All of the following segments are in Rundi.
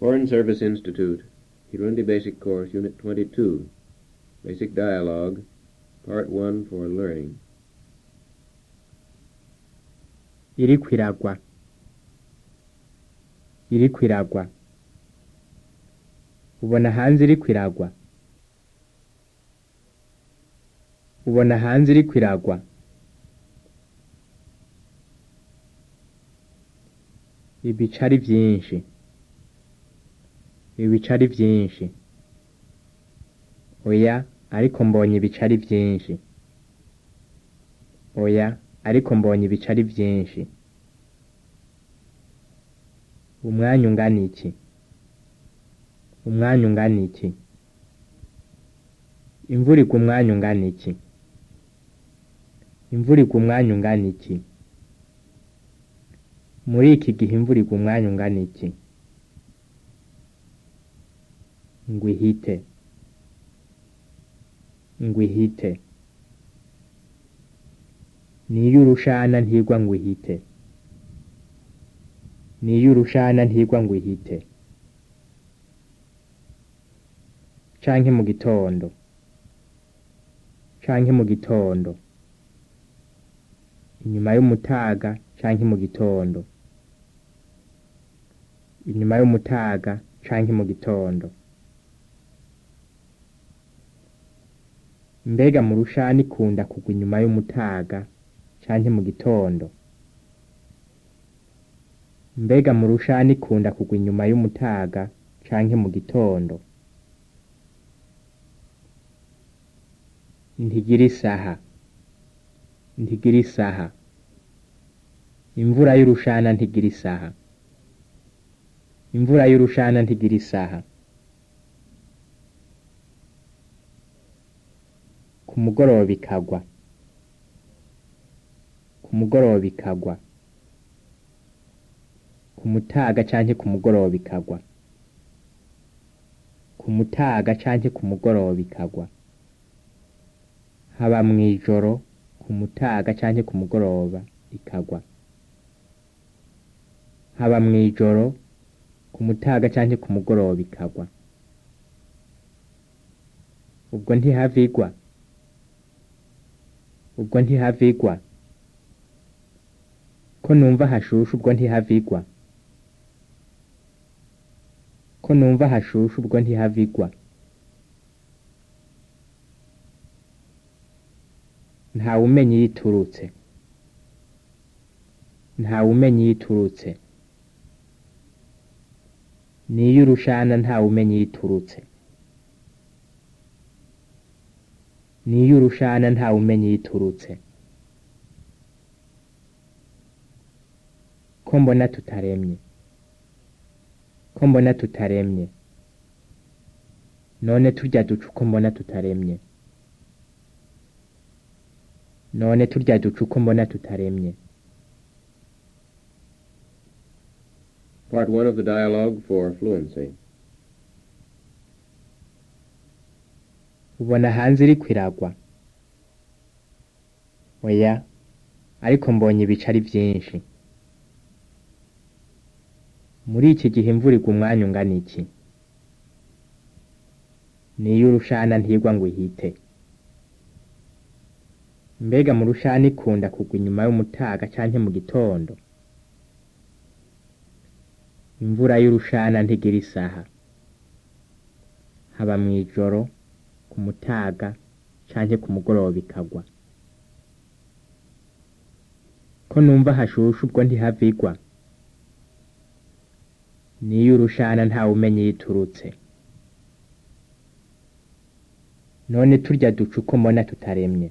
Foreign Service Institute, Kirundi Basic Course, Unit 22, Basic Dialogue, Part 1 for Learning. iriko iragwa iriko iragwa ubona hanze iriko iragwa ubona hanze iriko iragwa ibica ari vyinshi ibica ari vyinshi oya ariko mbonye ibica ari vyinshi oya ariko mbonye ibica ari vyinshi umwanya ungana iki umwanya ungana iki imvura igwa umwanya ungana iki imvura igwa umwanya ungana iki muri iki gihe imvura igwa umwanya ungana iki ngo ihite ngo ihite niyo urushana ntigwa ngo ihite niyo urushana ntigwa ngo ihite canke mu gitondo canke mu gitondo inyuma y'umutaga canke mu gitondo inyuma y'umutaga canke mu gitondo mbega mu rushana ikunda kugwa inyuma y'umutaga canke mu gitondo mbega mu rushana ikunda kugwa inyuma y'umutaga canke mu gitondo ntigira isaha ntigira isaha imvura y'urushana ntigira isaha imvura y'urushana ntigira isaha ku mugoroba ikagwa ku mugoroba ikagwa ku mutaga canke ku mugoroba ikagwa ku mutaga canke ku mugoroba ikagwa haba mw'ijoro ku mutaga canke ku mugoroba ikagwa haba mw'ijoro ku mutaga canke ku mugoroba ikagwa ubwo ntihavigwa ubwo ntihavigwa ko numva hashushe ubwo ntihavigwa ko numva hashushe ubwo ntihavigwa ntawumenya iyo iturutse ntawumenya iyo iturutse niyo urushana ntawumenya iyo iturutse niyo urushana ntawumenya iyo iturutse ko mbona tutaremye ko mbona tutaremye none turya duca uko mbona tutaremye none turya duca uko mbona tutaremye Part 1 of the dialogue for fluency. ubona hanze iriko iragwa oya ariko mbonye ibica ari vyinshi muri iki gihe imvura igwa umwanya ungana iki niyo urushana ntigwa ngo ihite mbega mu rushana ikunda kugwa inyuma y'umutaga canke mu gitondo imvura y'urushana ntigira isaha haba mw'ijoro ku mutaga canke ku mugoroba ikagwa ko numva hashushe ubwo ntihavigwa niyo urushana ntawumenya iyo iturutse none turya duca uko mbona tutaremye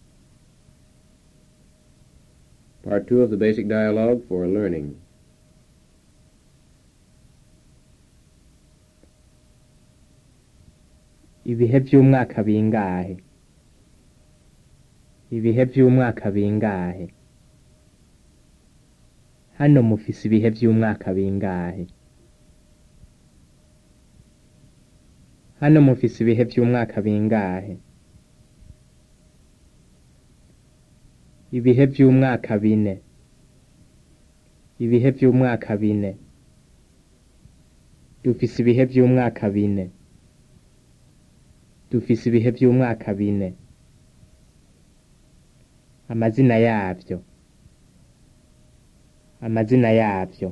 Part 2 of the basic dialogue for learning. ibihe vy'umwaka bingahe ibihe vy'umwaka bingahe hano mufise ibihe vy'umwaka bingahe hano mufise ibihe vy'umwaka bingahe ibihe vy'umwaka bine ibihe vy'umwaka bine dufise ibihe vy'umwaka bine dufise ibihe vy'umwaka bine amazina yavyo amazina yavyo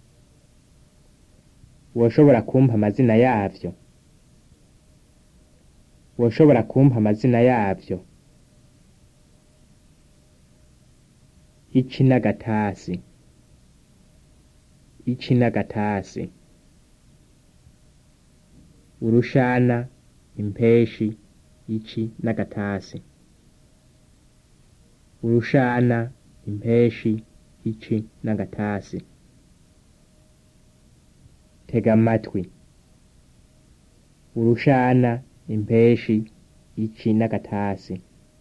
woshobora kumpa amazina yavyo woshobora kumpa amazina yavyo ici n'agatasi ici n'agatasi urushana impeshi ici n'agatasi urushana impeshi ici n'agatasi tega amatwi urushana impeshi ici n'agatasi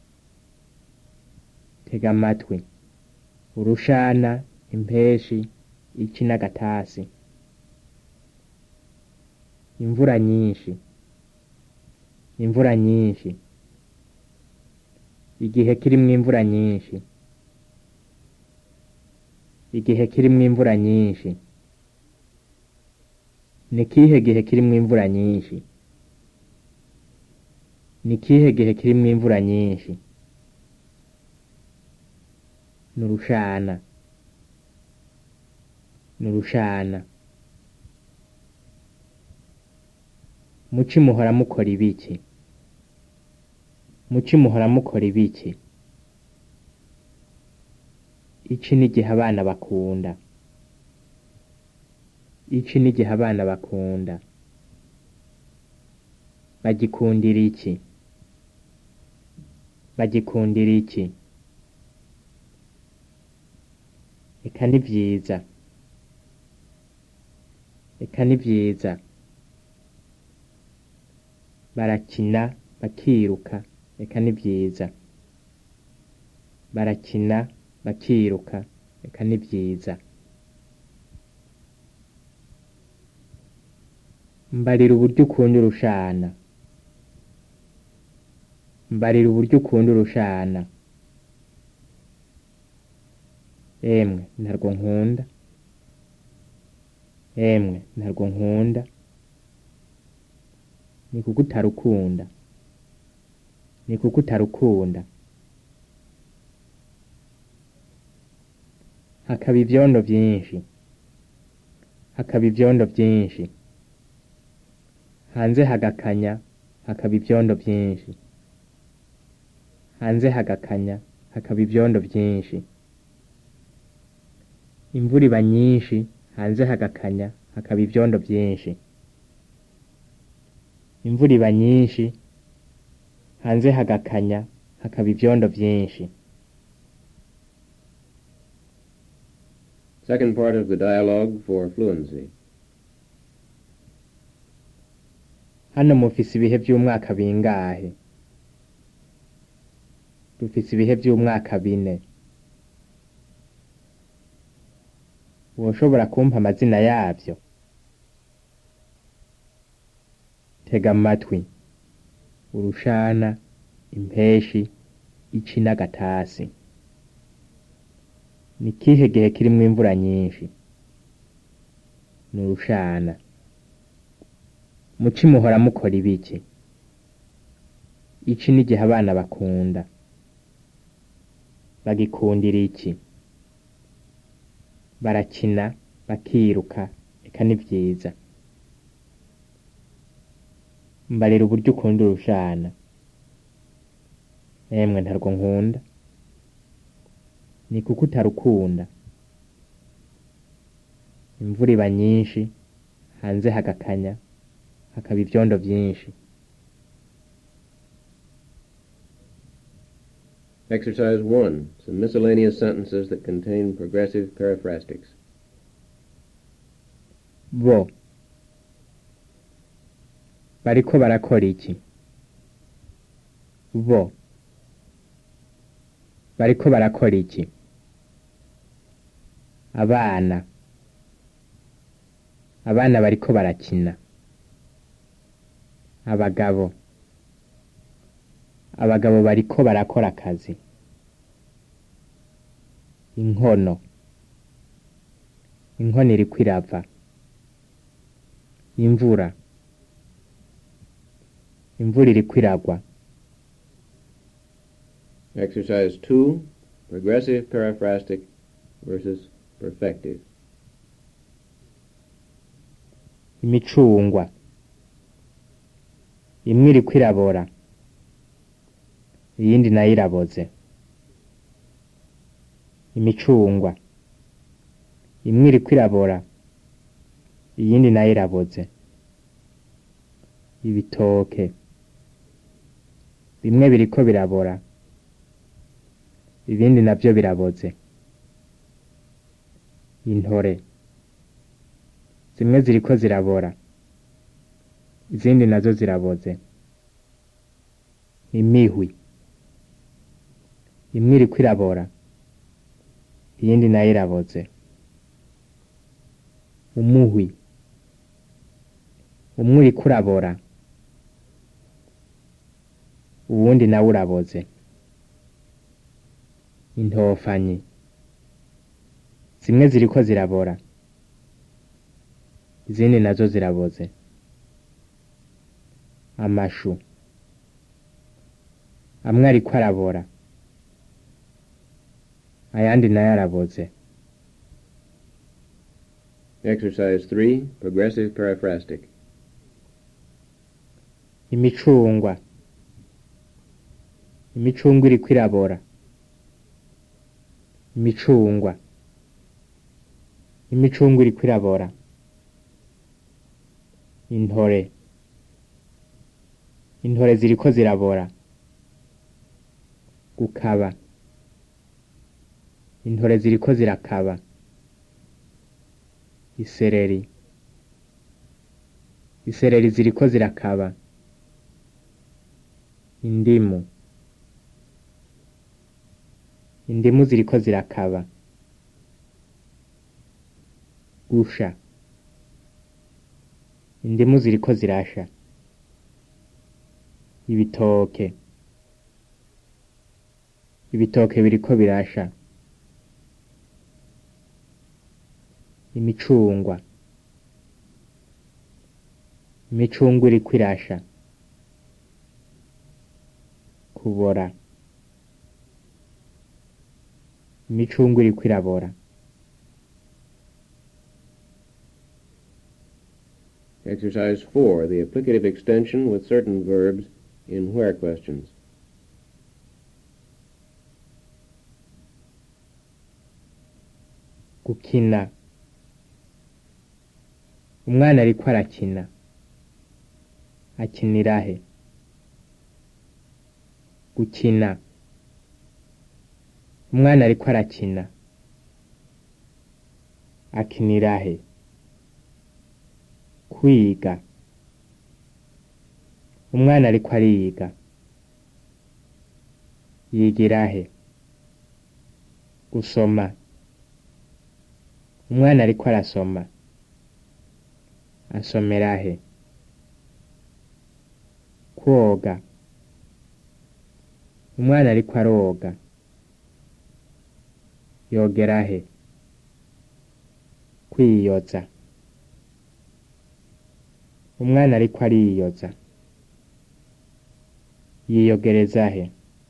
tega amatwi urushana impeshi ici n'agatasi imvura nyinshi imvura nyinshi igihe kirimwo imvura nyinshi igihe kirimwo imvura nyinshi ni kihe gihe kirimwo imvura nyinshi ni kihe gihe kirimwo imvura nyinshi nurushana nurushana muci muhora mukora ibiki muci muhora mukora ibiki ici n'igihe abana bakunda ici n'igihe abana bakunda bagikundira iki bagikundira iki eka ni vyiza eka ni vyiza barakina bakiruka eka ni vyiza barakina bakiruka eka ni vyiza mbarira uburyo ukunda urushana mbarira uburyo ukunda urushana emwe ntarwo nkunda emwe ntarwo nkunda ni kuko utarukunda ni kuko utarukunda hakaba ivyondo vyinshi hakaba ivyondo vyinshi hanze hagakanya hakaba ivyondo vyinshi hanze hagakanya hakaba ivyondo vyinshi imvura iba nyinshi hanze hagakanya hakaba ivyondo vyinshi imvura iba nyinshi hanze hagakanya hakaba ivyondo vyinshi Second part of the dialogue for fluency. hano mufise ibihe vy'umwaka bingahe dufise ibihe vy'umwaka bine woshobora kumpa amazina yavyo tega amatwi urushana impeshi ici n'agatasi ni kihe gihe kirimwo imvura nyinshi ni urushana muci muhora mukora ibiki ici n'igihe abana bakunda bagikundira iki barakina bakiruka eka ni vyiza mbarira uburyo ukunda urushana emwe ntarwo nkunda ni kuko utarukunda imvura iba nyinshi hanze hagakanya hakaba ivyondo vyinshi Exercise 1. Some miscellaneous sentences that contain progressive paraphrastics. bo bariko barakora iki bo bariko barakora iki abana abana bariko barakina abagabo abagabo bariko barakora akazi inkono inkono iriko irava imvura imvura iriko iragwa Exercise 2, progressive paraphrastic versus perfective. imicungwa imwe iriko irabora iyindi nayo iraboze imicungwa imwe iriko irabora iyindi nayo iraboze ibitoke bimwe biriko birabora ibindi navyo biraboze intore zimwe ziriko zirabora izindi nazo ziraboze imihwi imwe iriko irabora iyindi nayo iraboze umuhwi umwe uriko urabora uwundi nawe uraboze intofanyi zimwe ziriko zirabora izindi nazo ziraboze amashu amwe ariko arabora ayandi nayo araboze Exercise 3, progressive paraphrastic. imicungwa imicungwa iriko irabora imicungwa imicungwa iriko irabora intore intore ziriko zirabora gukaba intore ziriko zirakaba isereri isereri ziriko zirakaba indimu indimu ziriko zirakaba gusha indimu ziriko zirasha ibitoke ibitoke biriko birasha imicungwa imicungwa iriko irasha kubora imicungwa iriko irabora Exercise 4, the applicative extension with certain verbs in where questions. gukina umwana ariko arakina akinira he gukina umwana ariko arakina akinira he kwiga umwana ariko ariga yigira he gusoma umwana ariko arasoma asomera he kwoga umwana ariko aroga yogera he kwiyoza umwana ariko ariyoza yiyogereza he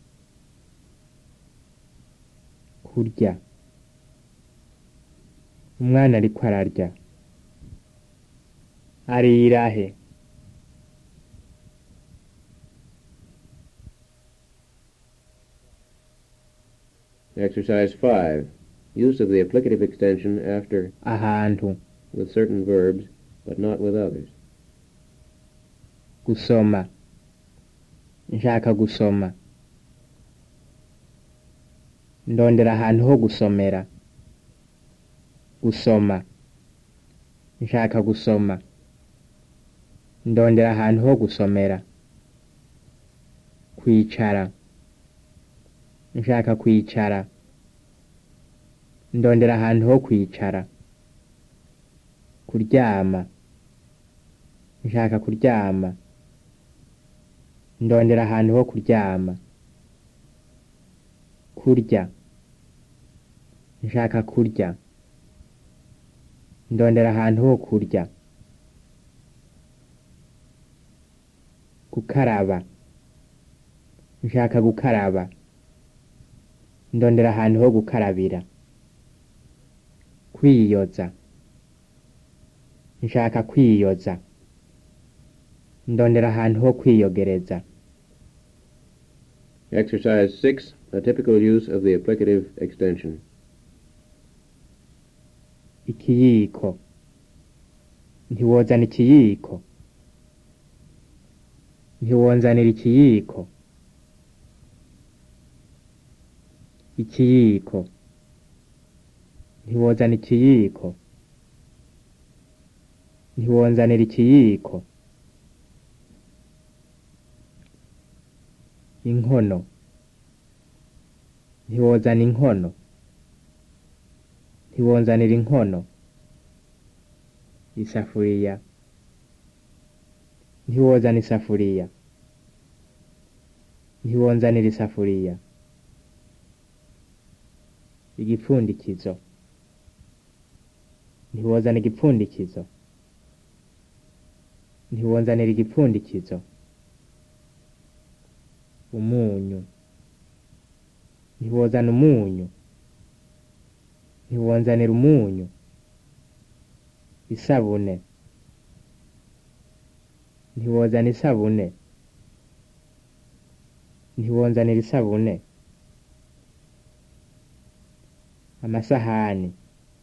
kurya umwana ariko ararya arira he Exercise 5, use of the applicative extension after ahantu with certain verbs, but not with others. gusoma nshaka gusoma ndondera ahantu ho gusomera gusoma nshaka gusoma ndondera ahantu ho gusomera kwicara nshaka kwicara ndondera ahantu ho kwicara kuryama nshaka kuryama ndondera ahantu ho kuryama kurya nshaka kurya ndondera ahantu ho kurya gukaraba nshaka gukaraba ndondera ahantu ho gukarabira kwiyoza nshaka kwiyoza ndondera ahantu ho kwiyogereza Exercise 6, a typical use of the applicative extension. ikiyiko ntiwozana ikiyiko ntiwonzanira ikiyiko ikiyiko ntiwozana ikiyiko ntiwonzanira ikiyiko inkono ntiwozana inkono ntiwonzanira inkono isafuriya ntiwozana isafuriya ntiwonzanira isafuriya igipfundikizo ntiwozana igipfundikizo ntiwonzanira igipfundikizo umunyu ntiwozana umunyu ntiwonzanira umunyu isabune ntiwozana isabune ntiwonzanira isabune amasahani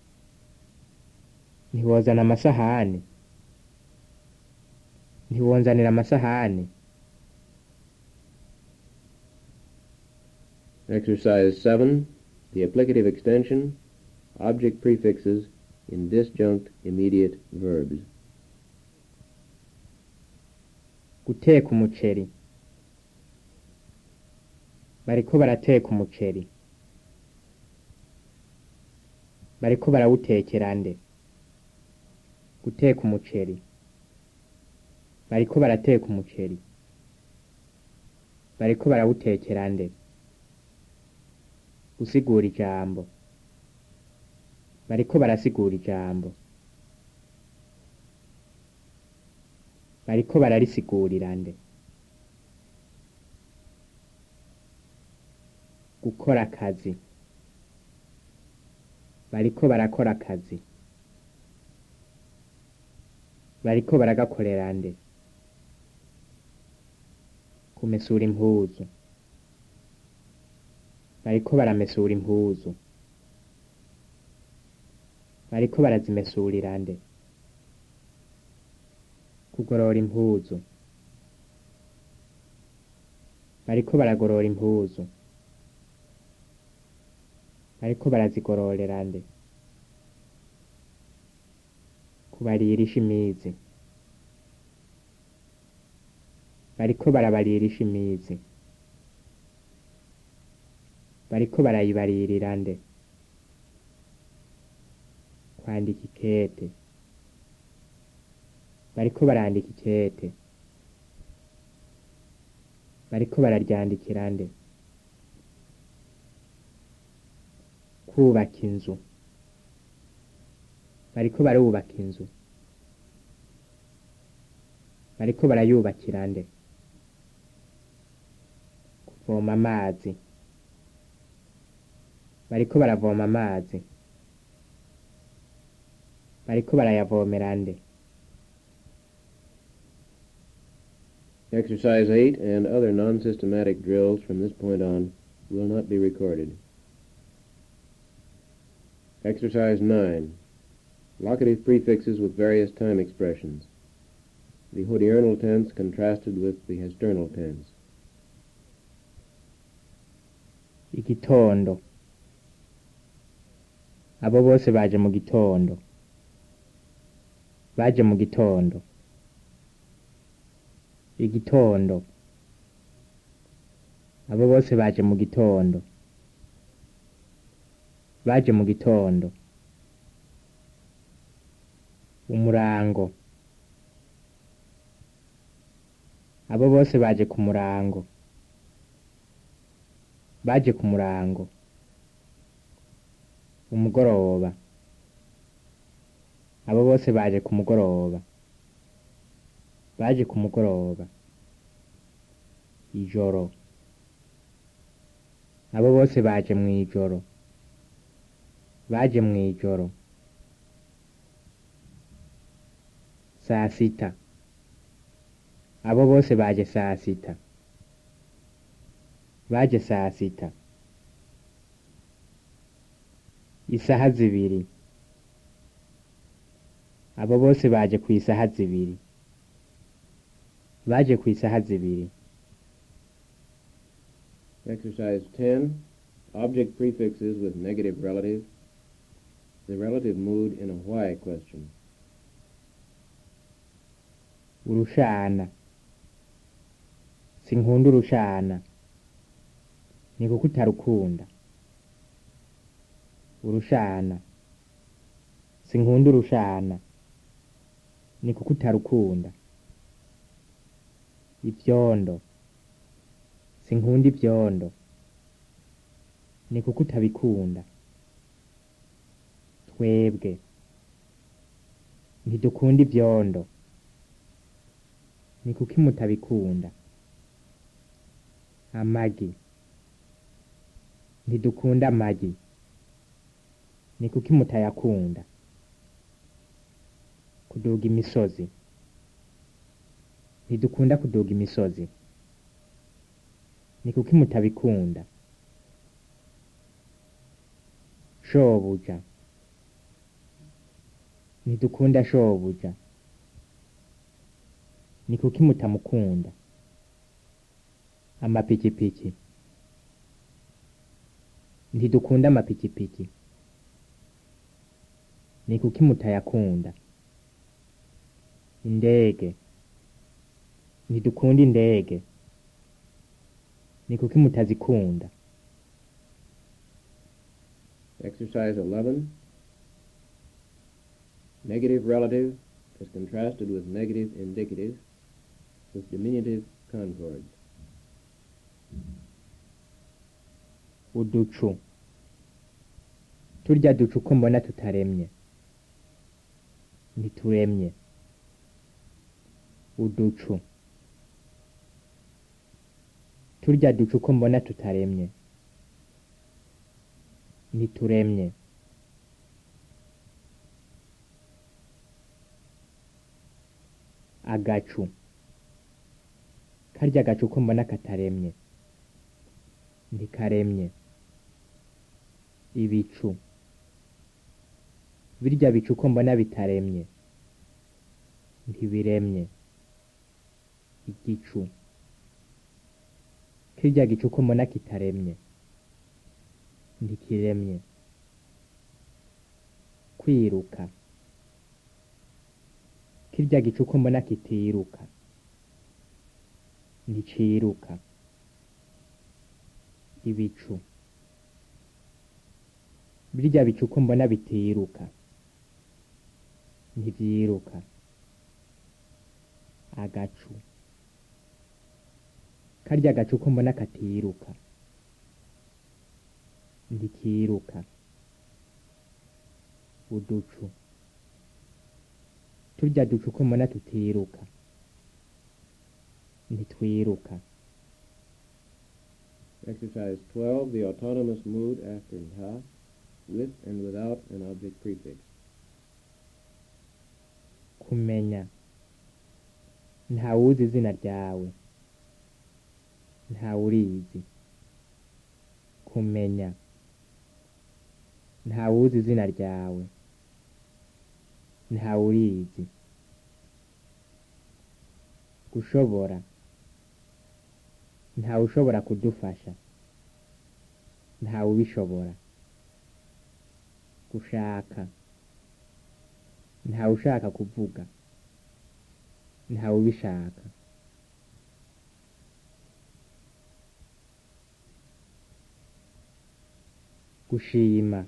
ntiwozana amasahani ntiwonzanira amasahani Exercise 7, the applicative extension, object prefixes in disjunct immediate verbs. guteka umuceri bariko barateka umuceri bariko barawutekera nde guteka umuceri bariko barateka umuceri bariko barawutekera nde gusigura ijambo bariko barasigura ijambo bariko bararisigurira nde gukora akazi bariko barakora akazi bariko baragakorera nde kumesura impuzu bariko baramesura impuzu bariko barazimesurira nde kugorora impuzu bariko baragorora impuzu bariko barazigororera nde kubaririsha imizi bariko barabaririsha imizi bariko barayibaririra nde kwandika ikete bariko barandika ikete bariko bararyandikira nde kubaka inzu bariko barubaka inzu bariko barayubakira nde kuvoma amazi bariko baravoma amazi bariko barayavomera nde Exercise 8 and other non-systematic drills from this point on will not be recorded. Exercise 9. Locative prefixes with various time expressions. The hodiernal tense contrasted with the hasternal tense. igitondo abo bose baje mu gitondo baje mu gitondo igitondo abo bose baje mu gitondo baje mu gitondo umurango abo bose baje ku murango baje ku murango umugoroba abo bose baje ku mugoroba baje ku mugoroba ijoro abo bose baje mu ijoro baje mu ijoro saa sita abo bose baje saa sita baje saa sita isaha zibiri abo bose baje ku isaha zibiri baje ku isaha zibiri Exercise 10. Object prefixes with negative relative. The relative mood in a why question. urushana sinkunda urushana ni kuko utarukunda urushana sinkunda urushana ni kuko utarukunda ivyondo sinkunda ivyondo ni kuko utabikunda twebwe ntidukunda ivyondo ni kuki mutabikunda amagi ntidukunda amagi ni kuki mutayakunda kuduga imisozi ntidukunda kuduga imisozi ni kuki mutabikunda shobuja ntidukunda shobuja ni kuki mutamukunda amapikipiki ntidukunda amapikipiki ni kuki mutayakunda indege ntidukunda indege ni kuki mutazikunda Exercise 11. Negative relative is contrasted with negative indicative with diminutive concords. uducu turya ducu ko mbona tutaremye ntituremye uducu turya ducu ko mbona tutaremye ntituremye agacu karya agacu ko mbona kataremye ntikaremye ibicu birya bicu ko mbona bitaremye ntibiremye igicu kirya gicu ko mbona kitaremye ntikiremye kwiruka kirya gicu ko mbona kitiruka nticiruka ibicu birya bicu ko mbona bitiruka ntivyiruka agacu karya gacu ko mbona katiruka ntikiruka uducu turya ducu ko mbona tutiruka ntitwiruka Exercise 12. The autonomous mood after ha, with and without an object prefix. kumenya ntawuzi izina ryawe ntawurizi kumenya ntawuzi izina ryawe ntawurizi gushobora ntawe ushobora kudufasha ntawe ubishobora gushaka ntawe ushaka kuvuga ntawe ubishaka gushima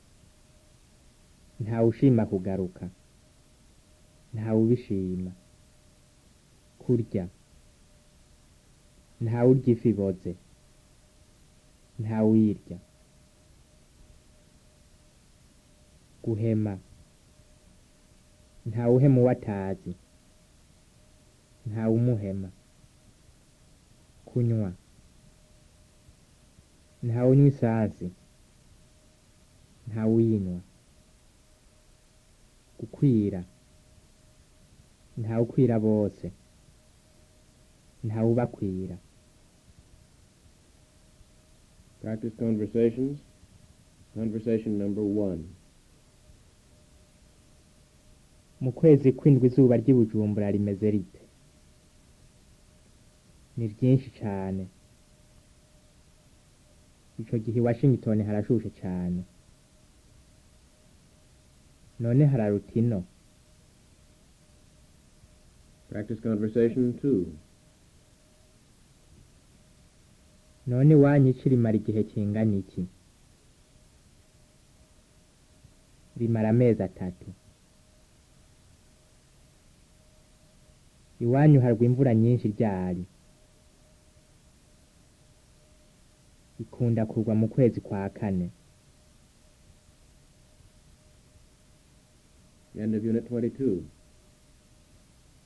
ntawe ushima kugaruka ntawe ubishima kurya ntawe urya ifi iboze ntawe uyirya guhema ntawe uhema uwo atazi ntawe umuhema kunywa ntawunywa isansi ntawuyinywa gukwira ntawukwira bose ntawubakwira Practice conversations. Conversation number one. mu kwezi kw'indwi izuba ry'i bujumbura rimeze rite ni ryinshi cane ico gihe i washington harashushe cane none hararuta ino Practice conversation two. none iwanyu ici rimara igihe kingana iki rimara amezi atatu iwanyu harwa imvura nyinshi ryari ikunda kugwa mu kwezi kwa kane End of Unit 22.